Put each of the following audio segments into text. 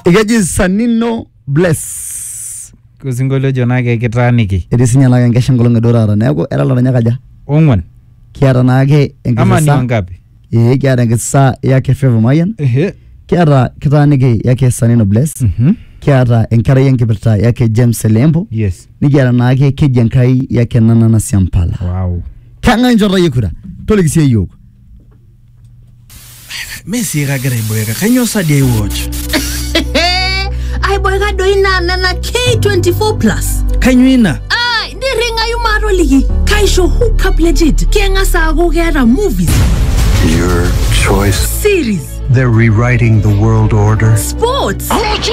Ikeji Sanino Bless. Osinkolio ojo naake kitaaniki Etii sinye naake enkesha enkolong edo taata. Neeku era laranyak aja. ong'uan Kiata naake ama ni enkisisa. wangapi? Ee kiata enkisisa yake Favor Mayian. Ehe. Kiata kitaaniki yake Sanino Bless. Mhm. Kiata enkerai enkipirta yake James Elembo. Yes. Nikiata naake keji enkai yake Nana Siampala. Wow. Kang'ae inchorita yie kura? Toliki siye yiok. Messi kagira aiboeka kanyoo sadi ai watch aiboeka doi naa nena k24 plus kanyoo ina ai nirring'ayu maatoliki kaisho hookup legit keng'as aaku keeta movies Your choice. series They're rewriting the world order. sports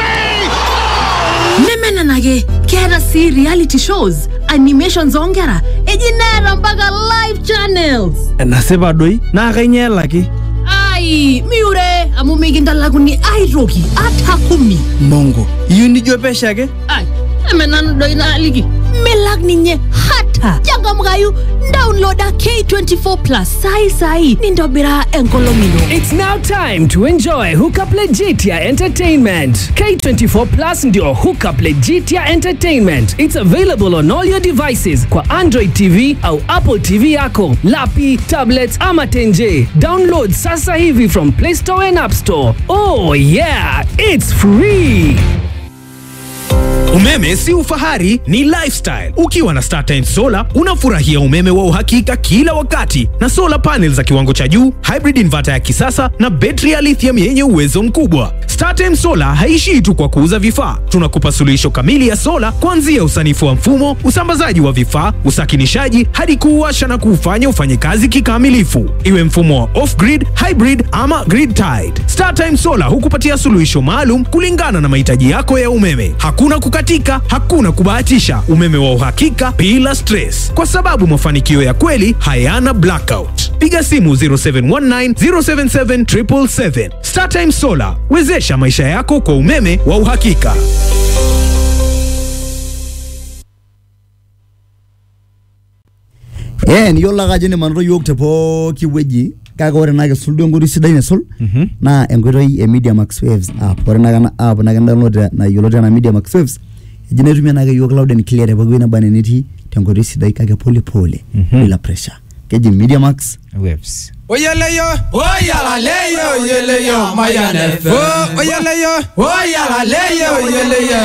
neme nena ake keeta sii reality shows animations oonkera eji neeta mpaka live channels enasipa doi naa kanyoo elaki ai miure amu mikintalakuni aitoki ata kumi mongo iyieu nijo pesho ake ai eme nanu doi naaliki milak ninye hata changamkayu downloada k24 plus sai sai nintobira enkolong ino It's now time to enjoy Hookup Legitia Entertainment. K24 Plus ndio Hookup Legitia Entertainment. It's available on all your devices kwa Android TV au Apple TV yako, lapi, tablets ama tenje. Download sasa hivi from Play Store and App Store. Oh yeah, it's free. Umeme si ufahari, ni lifestyle. Ukiwa na StarTimes Solar unafurahia umeme wa uhakika kila wakati na solar panels za kiwango cha juu, hybrid inverter ya kisasa na betri ya lithium yenye uwezo mkubwa. StarTimes Solar haishii tu kwa kuuza vifaa, tunakupa suluhisho kamili ya sola kuanzia usanifu wa mfumo, usambazaji wa vifaa, usakinishaji hadi kuuwasha na kuufanya ufanye kazi kikamilifu, iwe mfumo wa off-grid, hybrid ama grid tied. StarTimes Solar hukupatia suluhisho maalum kulingana na mahitaji yako ya umeme. Hakuna kukatika, hakuna kubahatisha, umeme wa uhakika bila stress, kwa sababu mafanikio ya kweli hayana blackout. Piga simu 0719 077 777. StarTimes Solar, wezesha maisha yako kwa umeme wa uhakika. Eh, niyiolo ake ajo nimanito yiok te pooki wueji kake ore naa kisul duo enkoitoi sidai naisul naa enkoitoi e Media Max Waves app. Ore naa ena app naa kindownload na yioloti enaa Media Max Waves eji naitumia naake yiok loud and clear te pooki wueji naba enaa enitii tenkoitoi sidai kake pole pole bila pressure. Keji Media Max Waves. oyeleyo oyalaleyo oyeleyo mayan fm oyeleyo oyalaleyo oyeleyo